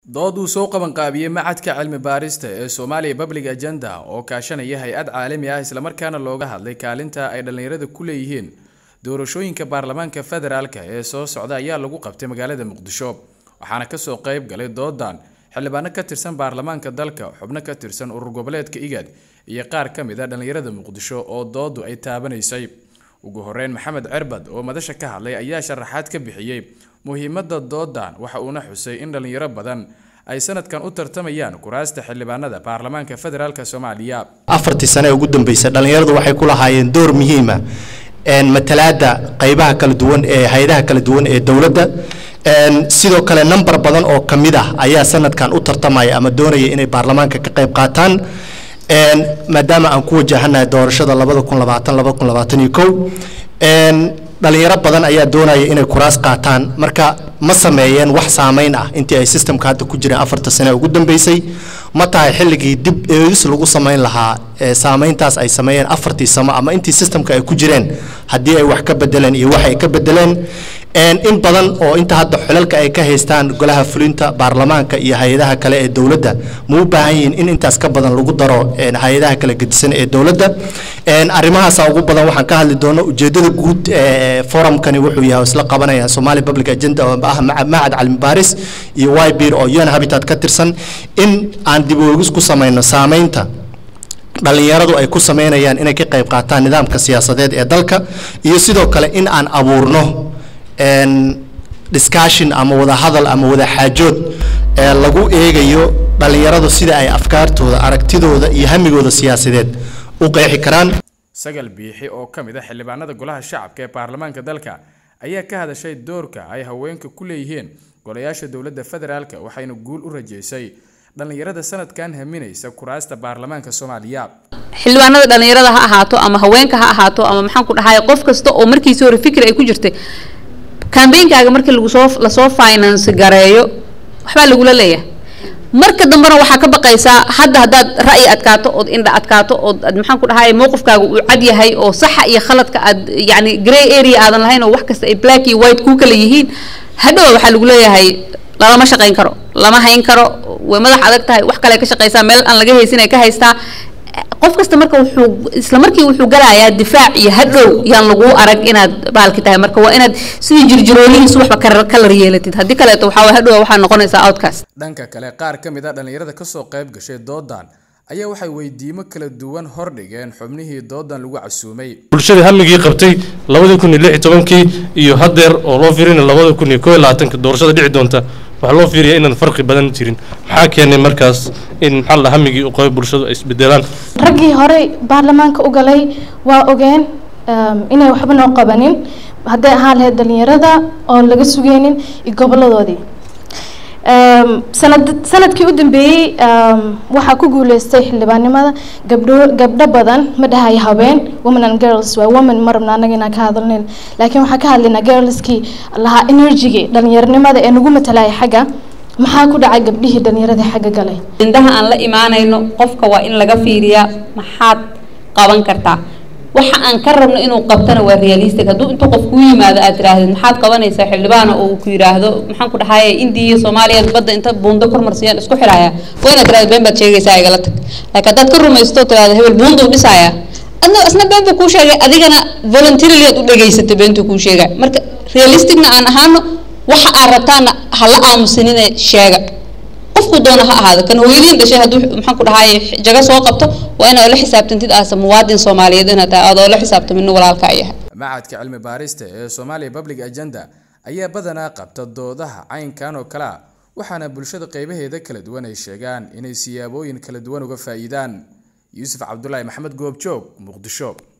dood uu soo qabanqaabiyey macadka cilmi baarista ee Somalia Public Agenda oo kaashanaya hay-ad caalami ah islamarkaana looga hadlay kaalinta ay dhalinyarada ku leeyihiin doorashooyinka baarlamaanka federaalka ee soo socda ayaa lagu qabtay magaalada Muqdisho waxaana ka soo qayb galay doodan xildhibaano ka tirsan baarlamaanka dalka xubno ka tirsan urur goboleedka IGAD iyo qaar ka mid ah dhalinyarada Muqdisho oo doodu ay taabanaysay ugu horeyn maxamed cirbad oo madasha ka hadlay ayaa sharaxaad ka bixiyey muhiimadda doodan waxa uuna xusay in dhalinyaro badan ay sanadkan u tartamayaan kuraasta xildhibaanada baarlamaanka federaalk soomaaliya afartii sane ee ugu dambeysay dhallinyaradu waxay ku lahaayeen door muhiima matalaada qaybaha kala duwan ee hay-adaha kala duwan ee dowladda sidoo kale number badan oo ka mid ah ayaa sanadkan u tartamaya ama doonaya inay baarlamaanka ka qayb qaataan maadaama aan ku wajahanahay doorashada labada kun labaatan laba kun labaatan iyo kow dhalinyaro badan ayaa doonaya inay kuraas qaataan marka ma sameeyeen wax saameyn ah intii ay systemka hadda ku jireen afarta sane ugu dambeysay ma tahay xilligii dib eegis lagu sameyn lahaa saameyntaas ay sameeyeen afartii samo ama intii systemka ay ku jireen haddii ay wax ka bedeleen iyo wax ay ka bedeleen in badan oo inta hadda xulalka ay ka haystaan golaha fulinta baarlamaanka iyo hay-adaha kale ee dowladda ma u baahan yihiin in intaas ka badan lagu daro hay-adaha kala gedisan ee dowladda arrimahaasa ugu badan waxaan ka hadli doono ujeedada guud forumkani wuxuu yahay isla qabanaya somali public agenda oo ah macad calmi baaris iyo ybir oo un habitat ka tirsan in aan dib oogis ku sameyno saameynta dhalinyaradu ay ku sameynayaan inay ka qayb qaataan nidaamka siyaasadeed ee dalka iyo sidoo kale in aan abuurno discussion ama wada hadal ama wada xaajood ee lagu eegayo dhalinyaradu sida ay afkaartooda aragtidooda iyo hamigooda siyaasadeed u qeexi karaan sagal biixi oo ka mid ah xildhibaanada golaha shacabka ee baarlamaanka dalka ayaa ka hadashay doorka ay haweenka ku leeyihiin golayaasha dowladda federaalka waxayna guul u rajeysay dhalinyarada sanadkan haminaysa kuraasta baarlamaanka soomaaliya xildhibaanada dhalinyarada ha ahaato ama haweenka ha ahaato ama maxaan ku dhahay qof kasta oo markiisii hore fikir ay ku jirtay kambeynkaaga markii lagusoo lasoo finance gareeyo waxbaa lagula leeyahay marka dambena waxaa ka baqaysaa hadda haddaad ra'yi adkaato ood indha adkaato ood maxaan ku dhahay mowqifkaaga uu cad yahay oo saxa iyo khaladka aad yacni grey area aadan lahayn oo wax kasta ay black iyo white kuu kala yihiin hadhow waxaa lagu leeyahay lalama shaqayn karo lama hayn karo way madax adag tahay wax kale ka shaqaysaa meel aan laga haysin ay ka haystaa qof kasta marka wuxuu isla markii wuxuu galayaa difaac iyo hadhow yaan laguu arag inaad baalki tahay marka waa inaad sidii jirjiroolihiis waxba kalar yeelatid haddii kaleeto waxaa hadhow waxaa noqonaysaa outcast dhanka kale qaar ka mid a dhalinyarada kasoo qayb gashay doodan ayaa waxay weydiimo kala duwan hordhigeen xubnihii doodan lagu casuumay bulshada hamigii qabtay labadii kun iyo lix iyo tobankii iyo haddeer oo loo fiirina labada kun iyo koo iyo labaatanka doorashada dhici doonta waxaa loo fiiriyaa inaan farqi badan jirin maxaa keenay markaas in maxaa la hamigii u qabay bulshadu ay isbedelaan raggii horey baarlamaanka u galay waa ogeen inay waxba noo qabanin hadday ahaan lahayd dhalinyarada oon laga sugeynin iyo goboladoodii sanad sanadkii u dambeeyey waxaa ku guuleystay xildhibaannimada gabdho gabdho badan ma dhahay habeen women and girls waa women ma rabna annaga inaan ka hadalnayn laakiin waxaan ka hadlaynaa girlskii lahaa energygii dhalinyaronimada ee nagu matalaya xagga maxaa ku dhacay gabdhihii dhalinyarada xagga galay indaha aan la imaanayno qofka waa in laga fiiriyaa maxaad qaban kartaa waxa aan ka rabno inuu qabtana waa realistic hadduu intuu qof kuu yimaado aad tirahdid maxaad qabanaysaa xildhibaana oo uu ku yidhaahdo maxaan ku dhahaye indiya iyo soomaaliya badda inta buundo kormarsiyaan isku xidhaya waa inaad tirahdo been baad sheegaysaa igala tag laakiin haddaad ka rumaysto tirahdo hebel buunda u dhisaya adna isna been buu kuu sheegay adigana voluntarily aad u dhegaysatay beentuu kuu sheegay marka realisticna aan ahaano waxa aad rabtaana hala aamusinine sheega qofku doona ha ahaado kan hooyadiin dhashay hadduu maxaan ku dhahaye jaga soo qabto waa inaad la xisaabtantid aasa muwaadin soomaaliyeed inaad tahay adoo la xisaabtamina walaalka yahay macadka cilmi baarista ee Somalia Public Agenda ayaa badanaa qabta doodaha caynkan oo kala waxaana bulshada qaybaheeda kala duwan ay sheegaan inay siyaabooyin kala duwan uga faa'iidaan Yuusuf Cabdullaahi Maxamed Goobjoog Muqdisho